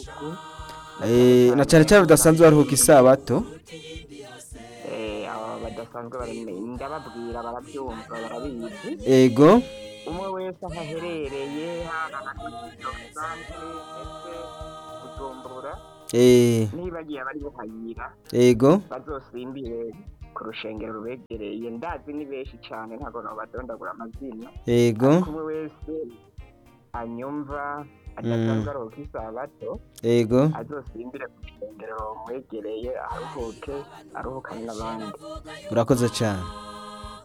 Eh, na cyane cyane bidasanzwe baruhuka isabato Eh, aba badasanzwe bari ndababwira barabyumva barabizi ego umwe wese aho aherereye haba abakurikizo santere ndetse kujumbura eh, nibagiye abari buhayira ego bazosimbire ku rushengero rubegereye ndazi ni benshi cyane ntabwo nabadondagura amazina ego umwe wese anyumva adasanzwe aruhuka isabato ego azosimbire ku rushengero rumwegereye aruhuke aruhukane n'abandi urakoze cyane